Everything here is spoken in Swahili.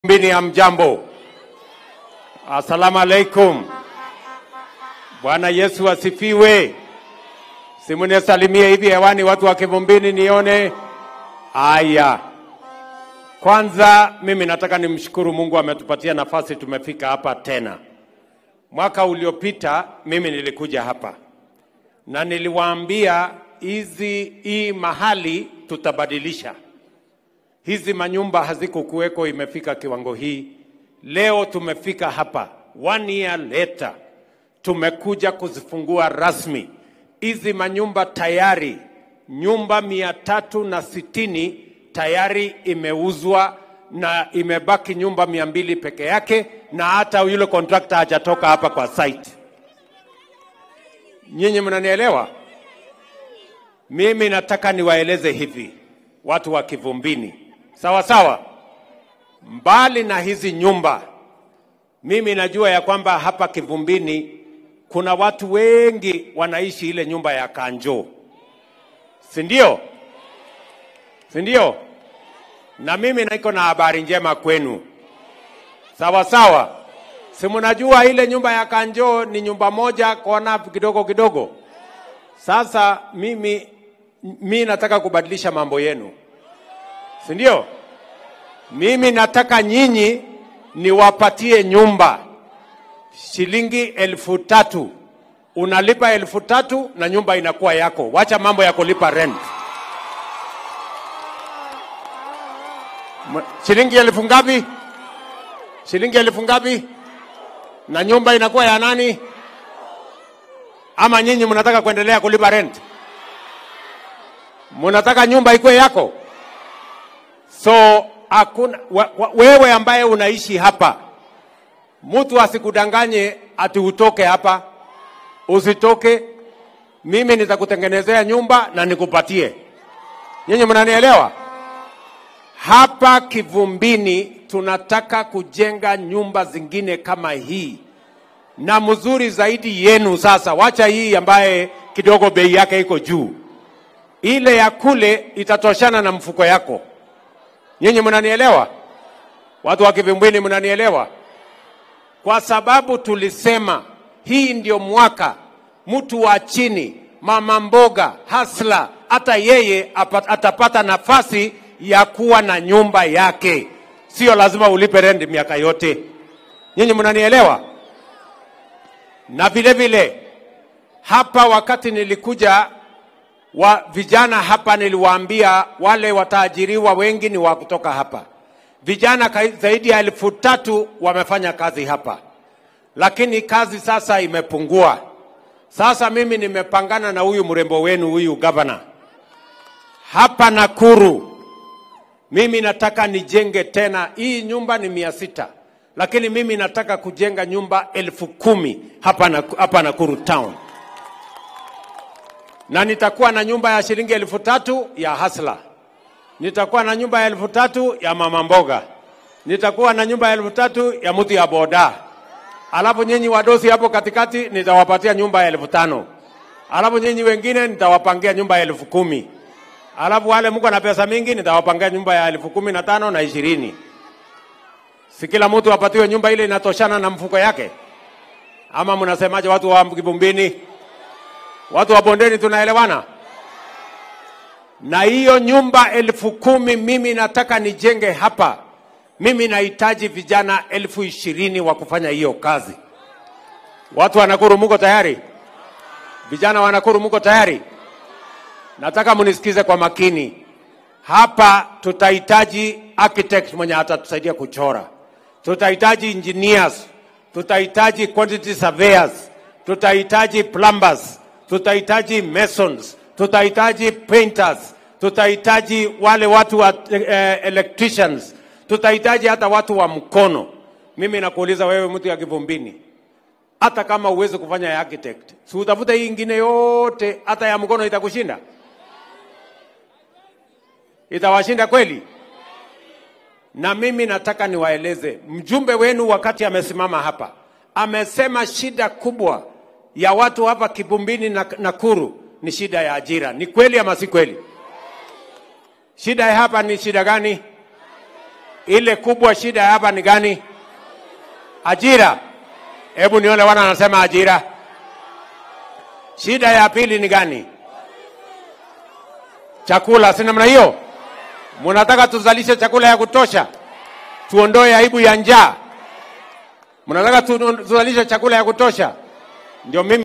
Mbini ya mjambo. Asalamu alaikum. Bwana Yesu asifiwe. Simunisalimie hivi hewani watu wa Kivumbini nione. Aya. Kwanza mimi nataka nimshukuru Mungu ametupatia nafasi tumefika hapa tena. Mwaka uliopita mimi nilikuja hapa na niliwaambia hizi hii mahali tutabadilisha hizi manyumba hazikukuweko, imefika kiwango hii. Leo tumefika hapa, one year later, tumekuja kuzifungua rasmi hizi manyumba. Tayari nyumba mia tatu na sitini tayari imeuzwa na imebaki nyumba mia mbili peke yake, na hata yule kontrakta hajatoka hapa kwa site. Nyinyi mnanielewa? Mimi nataka niwaeleze hivi, watu wa Kivumbini, sawa sawa. Mbali na hizi nyumba, mimi najua ya kwamba hapa Kivumbini kuna watu wengi wanaishi ile nyumba ya Kanjo, si ndio? Si ndio? Na mimi niko na habari njema kwenu, sawa sawa. Si mnajua ile nyumba ya Kanjo ni nyumba moja kona kidogo kidogo. Sasa mimi mi nataka kubadilisha mambo yenu, si ndio? Mimi nataka nyinyi niwapatie nyumba shilingi elfu tatu. Unalipa elfu tatu na nyumba inakuwa yako. Wacha mambo ya kulipa rent. M- Shilingi elfu ngapi? Shilingi elfu ngapi? Na nyumba inakuwa ya nani? Ama nyinyi mnataka kuendelea kulipa rent? Mnataka nyumba ikuwe yako? So hakuna wa, wa, wewe ambaye unaishi hapa, mtu asikudanganye ati utoke hapa. Usitoke, mimi nitakutengenezea nyumba na nikupatie. Nyinyi mnanielewa? Hapa Kivumbini tunataka kujenga nyumba zingine kama hii na mzuri zaidi yenu. Sasa wacha hii ambaye kidogo bei yake iko juu, ile ya kule itatoshana na mfuko yako. Nyinyi mnanielewa? Watu wa Kivumbini mnanielewa? Kwa sababu tulisema hii ndio mwaka mtu wa chini, mama mboga, hasla, hata yeye apa- atapata nafasi ya kuwa na nyumba yake, sio lazima ulipe rent miaka yote. Nyinyi mnanielewa? Na vile vile hapa, wakati nilikuja wa vijana hapa, niliwaambia wale wataajiriwa wengi ni wa kutoka hapa. Vijana kai- zaidi ya elfu tatu wamefanya kazi hapa, lakini kazi sasa imepungua. Sasa mimi nimepangana na huyu mrembo wenu huyu gavana hapa Nakuru. Mimi nataka nijenge tena, hii nyumba ni mia sita lakini mimi nataka kujenga nyumba elfu kumi hapa, na, hapa Nakuru town na nitakuwa na nyumba ya shilingi elfu tatu ya hasla, nitakuwa na nyumba ya elfu tatu ya mama mboga, nitakuwa na nyumba ya elfu tatu ya mtu ya boda, alafu nyinyi wadosi hapo katikati nitawapatia nyumba ya elfu tano alafu nyinyi wengine nitawapangia nyumba ya elfu kumi alafu wale mko na pesa mingi nitawapangia nyumba ya elfu kumi na tano na ishirini si kila mtu apatiwe nyumba ile inatoshana na mfuko yake ama mnasemaje watu wa Kivumbini? Watu wa bondeni tunaelewana? Na hiyo nyumba elfu kumi mimi nataka nijenge hapa. Mimi nahitaji vijana elfu ishirini wa kufanya hiyo kazi. Watu wa Nakuru muko tayari? Vijana wa Nakuru muko tayari? Nataka munisikize kwa makini. Hapa tutahitaji architect mwenye atatusaidia kuchora, tutahitaji engineers, tutahitaji quantity surveyors, tutahitaji plumbers, tutahitaji masons, tutahitaji painters, tutahitaji wale watu wa eh, electricians, tutahitaji hata watu wa mkono. Mimi nakuuliza wewe, mtu ya Kivumbini, hata kama uwezi kufanya ya architect, si utafute hii ingine yote, hata ya mkono itakushinda itawashinda kweli? Na mimi nataka niwaeleze, mjumbe wenu wakati amesimama hapa amesema shida kubwa ya watu hapa Kivumbini na Nakuru ni shida ya ajira. Ni kweli ama si kweli? Shida ya hapa ni shida gani? Ile kubwa shida hapa ni gani? Ajira. Hebu nione wana anasema ajira. Shida ya pili ni gani? Chakula, si namna hiyo? Mnataka tuzalishe chakula ya kutosha, tuondoe aibu ya njaa. Mnataka tu- tuzalishe chakula ya kutosha, ndio mimi